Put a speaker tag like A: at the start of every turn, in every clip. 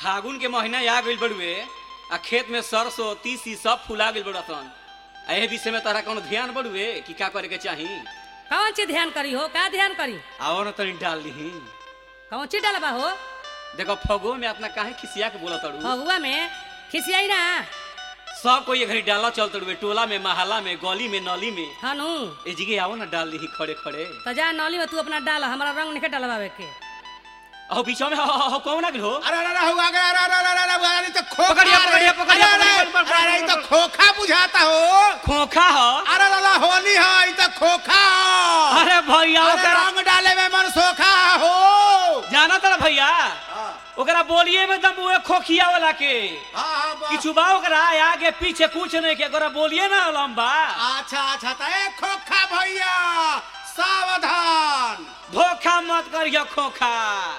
A: फागुन के महीना आ गइल बड़ुए आ खेत में सरसों तीसी सब फुला गइल बड़सन आ एह विषय में तोहरा कोनो ध्यान बड़ुए कि का करे के चाही
B: कौन चीज ध्यान करी हो का ध्यान करी
A: आओ न तनी डाल लीही
B: कौन चीज डालबा हो
A: देखो फगो में अपना काहे खिसिया के बोला तड़ू
B: फगुआ में खिसियाई ना
A: सब कोई घड़ी डाला चल तड़ुए टोला में महला में गली में नली में
B: हनु
A: ए जगह आओ ना डाल लीही खड़े खड़े
B: तो जा नौली में तू अपना डाल हमारा रंग नहीं डलवावे के
A: अहो बीचो में हो हो कौन आ गइल हो
C: अरे अरे अरे हुआ गया, अरे अरे अरे अरे अरे अरे, ये तो खोखा
A: पकड़िए,
C: रे।
A: पकड़िए, पकड़िए,
C: अरे, अरे,
A: पकड़िए, पकड़िए,
C: अरे, ये तो खोखा बुझाता हो
A: खोखा हो
C: अरे दादा होली है ये तो खोखा हो।
A: अरे भैया
C: अरे
A: ओकरा
C: रंग डाले में मन सोखा हो
A: जाना तड़ा भैया
C: हाँ,
A: ओकरा बोलिए में दम उहे खोखिया वाला के
C: हाँ, हाँ, बा-
A: किछु बा ओकरा आगे पीछे कुछ नहीं के ओकरा बोलिए ना लंबा
C: अच्छा अच्छा तो ए खोखा भैया सावधान
A: धोखा मत करियो खोखा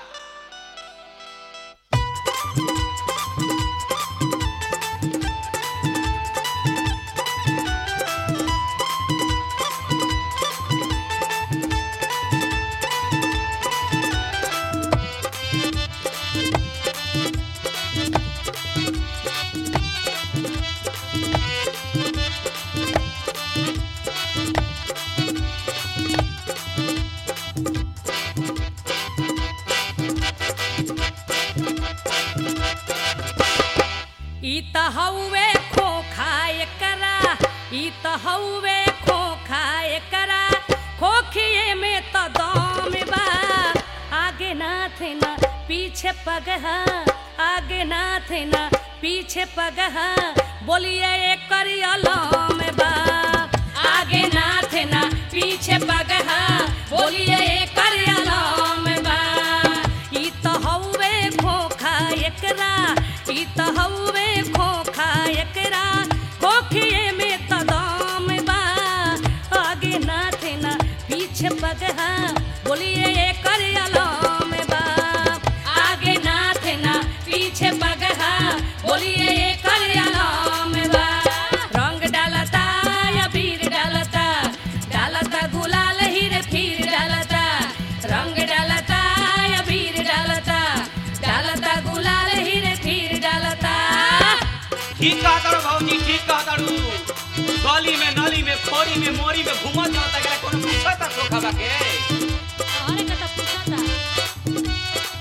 B: ई त हउवे खोखा एकरा ई त हउवे खोखा एकरा खोखिए में त दम बा आगे नाथ न पीछे पगहा आगे नाथ न पीछे पगहा बोलिए एकर अलम बा आगे नाथ न पीछे पगहा बोलिए एकर अलम बा ई त हउवे खोखा एकरा ई त हउवे खोखा एकरा खोखिए में त दाम बा आगे नाथ ना पीछे पगहा बोलिए एकर अलाम बा आगे नाथ ना पीछे पगहा बोलिए एकर अलाम बा रंग डालता या बीर डालता डालता गुलाल हीरे फिर डालता रंग डालता या बीर डालता डालता गुलाल हीरे फिर डालता
A: ठीक कहा तारू भौजी ठीक कहा तारू गली में नली में खोरी में मोरी में घूमत रहता एकरा कोनो पूछता खोखा बा के
B: अरे कता पूछता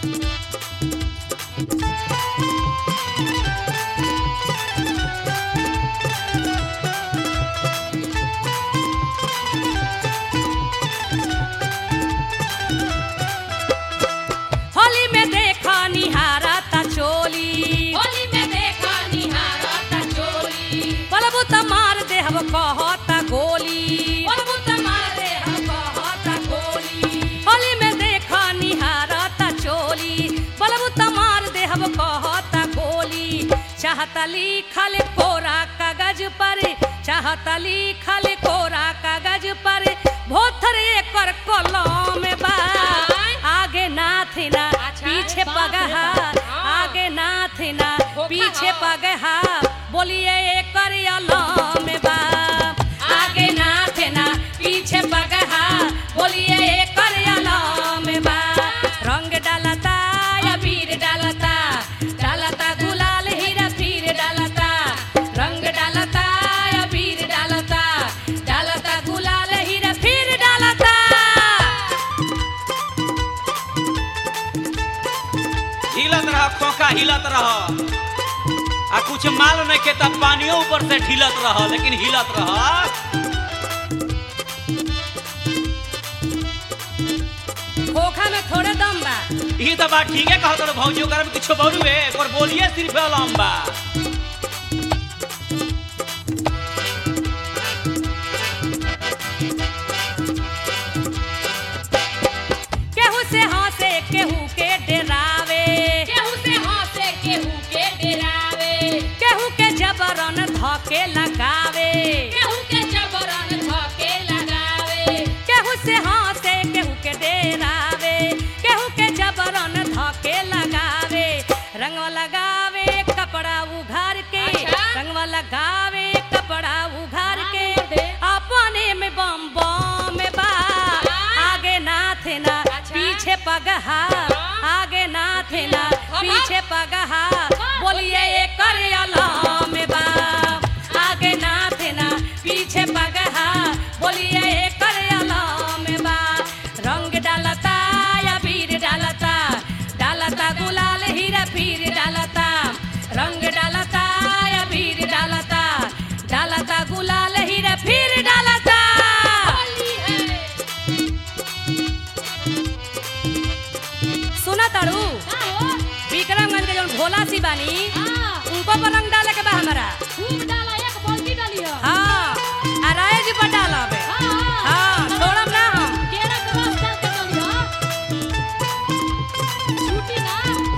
B: होली में देखा निहारा ता चोली होली में देखा निहारा ता चोली पलबू त मार दे हम कहता गोली पलबू त मार दे हम कहता गोली होली में देखा निहारा ता चोली पलबू त मार दे हम कहता गोली चाहता लिखल कोरा कागज पर चाहता लिखल कोरा कागज पर भोथर एकर कलम बा आगे नाथ ना पीछे पगहा आगे नाथ ना पीछे पगहा बोलिए एकर अलम बा आगे नाथ ना पीछे पगहा बोलिए एकर अलम बा रंग डालता या बीर डालता डालता गुलाल हीरा फिर डालता रंग डालता या बीर डालता डालता गुलाल हीरा फिर डालता
A: हिलत रह खोखा हिलत रह आ कुछ माल नहीं के तब पानियों ऊपर से ढिलत रह लेकिन हिलत रह
B: खोखा में थोड़े दम बा
A: ई तो बात ठीक है कहत रहो भौजी ओकरा में कुछ बड़ुए और बोलिए सिर्फ लंबा
B: केहू से हंसे केहू के डरावे केहू से हंसे केहू के डरावे केहू के जबरन धके लगावे केहू के जबरन धके लगावे केहू से हंसे केहू के डरावे केहू के जबरन धके लगावे रंग लगावे कपड़ा उघार के रंग लगावे कपड़ा उघार के अपने में बम बम बा आगे नाथ ना पीछे पगहा आगे नाथ ना पीछे पगहा जाना ताड़ू
D: का हो
B: विक्रमगंज के जौन भोला सी बानी
D: हां
B: उनको पर रंग डाले के बा हमारा
D: खूब डाला एक बाल्टी डाली हो
B: हाँ आ राय जी पर डालब
D: हां
B: हाँ छोड़ब ना हम
D: केरा के रस डाल के डाली हो छूटी ना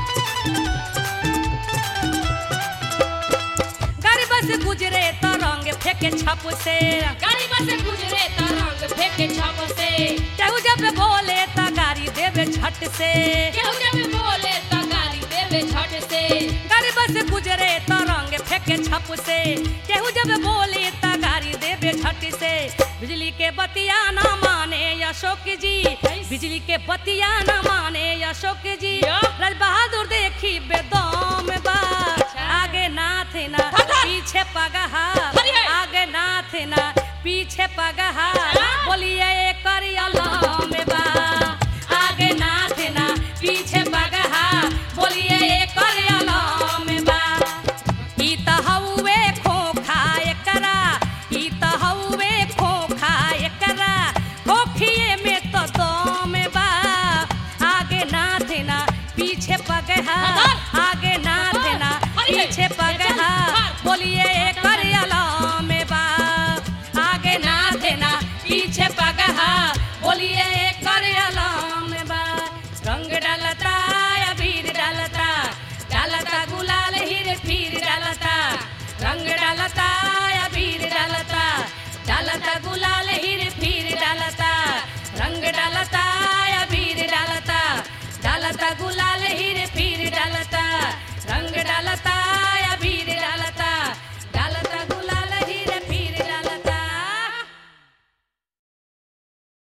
B: गरीब से गुजरे तो रंग फेंके छप से
D: गाड़ी में से गुजरे त रंग फेंके छप से
B: केहू जब बोले तो गाड़ी देवे छट से
D: केहू जब बोले त गाली देवे झट से
B: गरीब से गुजरे तो रंग फेंके छप से केहू जब बोले तो गाड़ी देवे छट से बिजली के बतिया ना माने अशोक जी बिजली के बतिया ना माने अशोक जी राज बहादुर देखी बेदम बा आगे नाथ ना पीछे पगहा
D: अरे!
B: आगे नाथ ना पीछे पगहा बोलिए करिया में बा